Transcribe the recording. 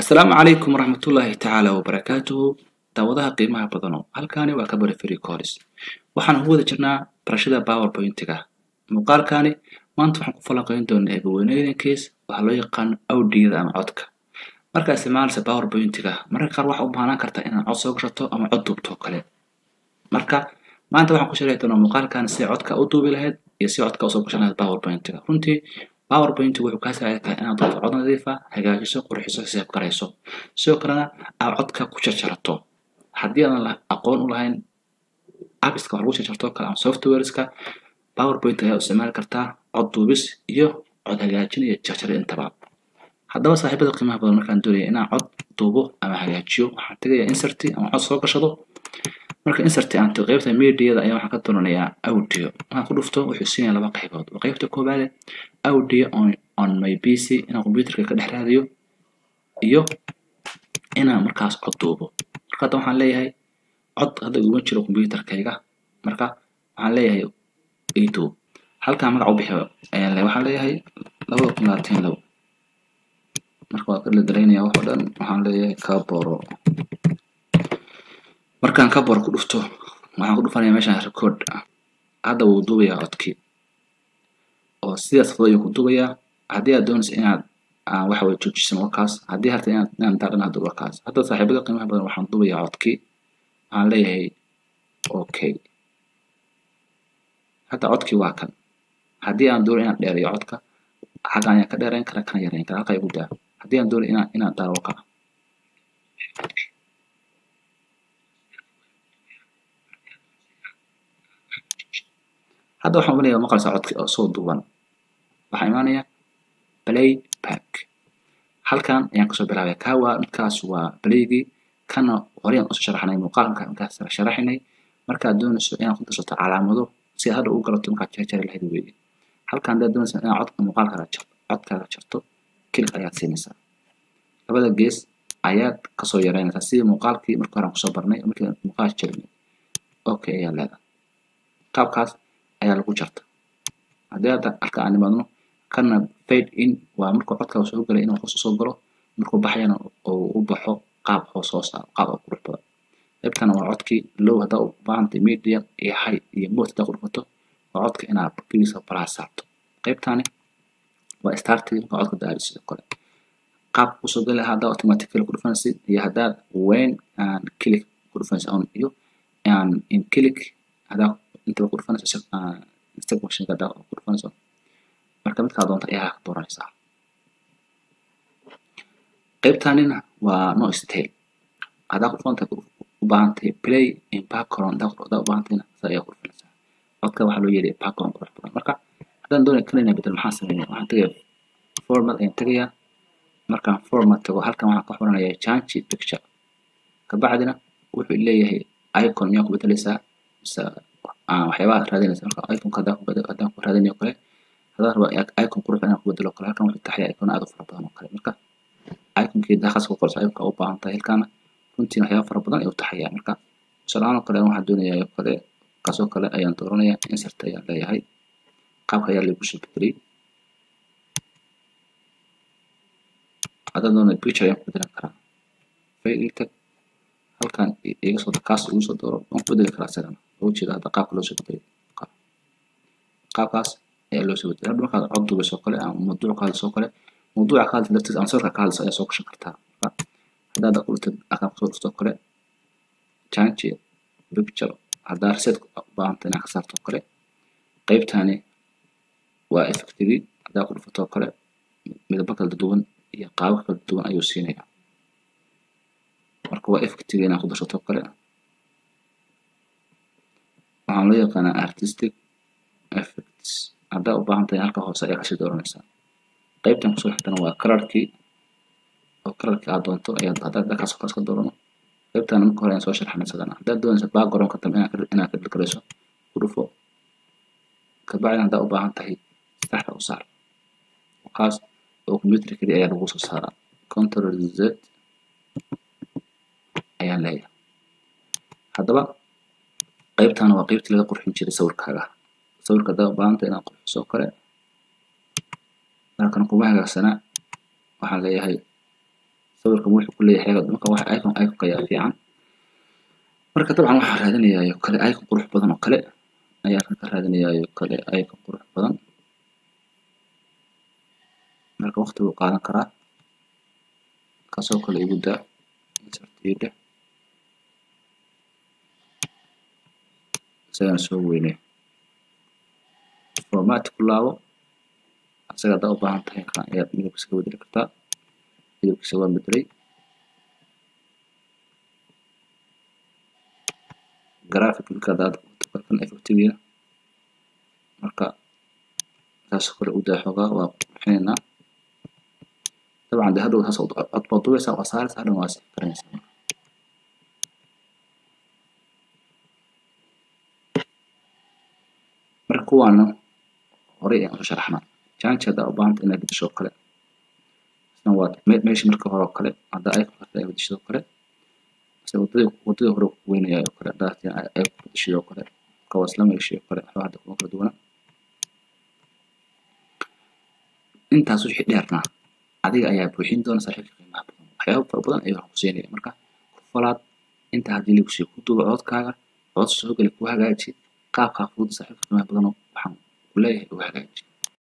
asalaamu calaykum waraxmatullaahi tacaala wabarakaatuhu daawadaha qiimaha badano halkaani waa kabari free colis waxaan ugu wada jirnaa barashada powerpointiga muuqaalkaani maanta waxaan ku falanqeyn doonaa eegaweynooyinkiis waxaa loo yaqaano awdiyada ama codka markaa isticmaalaysa powerpointiga mararka qaar waxaa u baahnaan karta inaad cod soo gashato ama cod duubto kale marka maanta waxaan ku sharxi doonaa muuqaalkan si codka u duubi lahayd iyo si codka usoo gashan lahayd powerpointiga runtii powerpointigu wuxuu kaa saacidi karaa inaad duubto cod nadiif ah hagaajiso qurxiso xisaab garayso sidoo kalena aad codka ku jarjarato haddii aadan aqoon u lahayn appiska wax lagu jarjarto kale ama softwareska powerpoint ayaa u isticmaali kartaa cod duubis iyo cod hagaajin iyo jarjari intaba haddaba saaxiibada qiimaha badan markaan doonaya inaan cod duubo ama hagaajiyo waxaan tegayaa inserti ama cod soo gashado marka inserti aan tago qaybta mediada ayaa waxaan ka doonanayaa audio markaan ku dhufto wuxuu siinaya laba qaybood waa qaybta koowaade audio on, on my pc inaan computerka ka dhex raadiyo iyo inaan markaas cod duubo marka hadda waxaan leeyahay cod hadda iguma jiro computerkayga marka waxaan leeyahay youtube halkaa magac u bixi ayaan leeyahay waxaan leeyahay labada kun labaatan labo marka waa ka dhaldalaynaya wax oo dhan waxaan leeyahay kaboro markaan kaboro ku dhufto waxaan ku dhufanaya meeshaan record hadda wuu duubayaa codkii oo sidaas fudud ayuu ku duubayaa haddii aad doonaysa inaad waxa way joojisan warkaas haddii harta inaad inaan daadhan hadda warkaas hadda saaxiibada qiimaha badan waxaan duubayaa codkii waxaan leeyahay okay hadda codkii waa kan haddii aan doono inaan dheereeyo codka xaggan ayaan ka dheerayn kara kana yareyn kara halkaa igu daa haddii aan doono inaan inaan daaro warka hadda waxaan umaleeyaa maqlaysaa codki oo soo duuban waxaa imaanaya play back halkan ayaan kasoo bilaabaya kaa waa midkaas waa playgii kana horeyaan usoo sharaxnay muuqaalka markaas sharaxinay markaad doonayso inaad ku darsato calaamado si aad hadha ugu galato markaad jarjari lahayd weeye halkan haddaad doonaysa inaad codka muuqaalkaaga jarto codkaaga jarto kilik ayaad siinaysaa labada gees ayaad kasoo yareynaysaa sidii muuqaalkii markii hore aan kusoo barnay markii muuqaalka jarinay okay ayaa leedahay qaabkaas ayaa lagu jarta haddii hadda halka aan nimaadno kana fade in waa markuu codkaa soo galay inuu hoos usoo galo markuu baxayana uu u baxo qaab hoos hoos ah qaab oo qurux badan qaybtana waa codkii low haddaa u baahantay medium iyo high iyo mode haddaa ku dhufato waa codka inaad gebiisa balaa saarto qaybtani waa starting marka codka daari sidoo kale qaabka kusoo gali lahaa haddaa automatically ku dhufanaysid iyo haddaad when aan click ku dhufanaysid on iyo aan in click haddaa intaba ku dhufanayso instagram haddaa ku dhufanayso marka midkaa doonta ayaa dooranaysaa qaybtanina waa no stale haddaa ku dhufanta u baahantahay play in background haddaa u baahantayna saa ayaa ku dhufanaysaa codka waxaa loo yeelaya background qurux badan marka haddaan doonaya kan inaa bedel maxaan sameynaya waxaan tegaya format ayaan tegayaa markaan format tago halkan waxaan ka xuranaya change picture kabacdina wuxuu leeyahay icon miyaa ku bedelaysaa mise waxyaabaha raadinaysa marka iconka haddaan ku bedel haddaan ku raadinayo kale haddaan rabo icon qurux inaan ku bedelo kale halkan wuxuu taxaya icon aad u fara badan oo kale marka iconkii daaqas ku qorso iconka u baahan tahay halkaana runtiina waxyaaba fara badan ayuu taxaya marka tusaalahaan oo kale waxaan doonayaa oo kale kaasoo kale ayaan dooranaya insert ayaan leeyahay qaabka ayaa lagu soo bedelay haddaan doonaya picture ayaan ku bedelan karaa file tag halkan iga soo kaas igu soo dooro waan ku bedeli karaa isagana ugu jeeda hadda qaabka loo soo bedelay qaabkaas ayaa loo soo bedelay hadda markaad cod dubayso kale ama mawduuc ka hadlayso kale mawduuca ka hadlaysa dartiis ama sawirka ka hadlayso ayaa soo gashan kartaa haddaa hadda ku dhigtid akaan kusoo dhufto kale change picture haddaa reset u baahanta inaad ka saarto kale qaybtani waa effectigi haddaa ku dhufato kale midabo kala duwan iyo qaabo kala duwan ayuu siinaya marka waa effectiga inaad ku darsato kale waxaan loo yaqaanaa artistic effects haddaa u baahan tahay halka hoose ayaa kasii dooranaysaa qaybtan kusoo xigtana waa colorkii oo colorkii aad doonto ayaad haddaad dalkaas kale iska doorano qaybtan marka hore ayaan soo sharxnay isagana haddaad doonaysa backgroundka dambe inaad ka dhilgarayso ku dhufo kabacdina haddaa u baahan tahay saxda u saar kaas oo computer keli ayaa lagu soo saaraa control z ayaan leeyahay haddaba qaybtan waa qaybtii laga qurxin jiray sawirkaaga sawirka haddaa u baahanta inaad qurxiso kale halkan kuma hagaagsanaa waxaan leeyahay sawirkan wuxuu ku leeyahay marka wax icon iconka ayaa fiican marka dabcan waxaan raadinayaa kale icon qurux badan oo kale ayaan ka raadinayaa kale icon qurux badan marka waqti buu qaadan karaa kasoo kale igu daa insert ii dheh isagaan soo weynay format ku laabo asaga haddaa u baahan tahay kan ayaad midabkiisa ka bedeli kartaa midabkiisa waan bedelay graphic marka haddaad kan effectigiina marka saasoo kale u daa xoogaa waa qurxinaynaa dabcan de hadhow saas cod baad dubaysaa waa saaraysaa hadhan waa sii karanaysaa marka kuwaana horey ayaan usoo sharaxnaa janji haddaa u baahanta inaad bedesho oo kale isna waa meeshii marka hore oo kale haddaa icon karta ay bedeshid oo kale isna wadadii wadadii hore ku weynaya oo kale haddaa ay ku bedeshid oo kale marka waa isla meeshii oo kale waxba hadda kuma kala duwana intaas wixii dheernaa adiga ayaa buuxin doona saaxiibka qiimaha badan waxyaabo fara badan ayuu ku siinaya marka ku falaad inta haddii lagu siiyo ku duuba codkaaga cod soo geli ku hagaaji qaabkaa fudud saaxiibka qiimaha badan waxaan ku leeyahay u hagaaji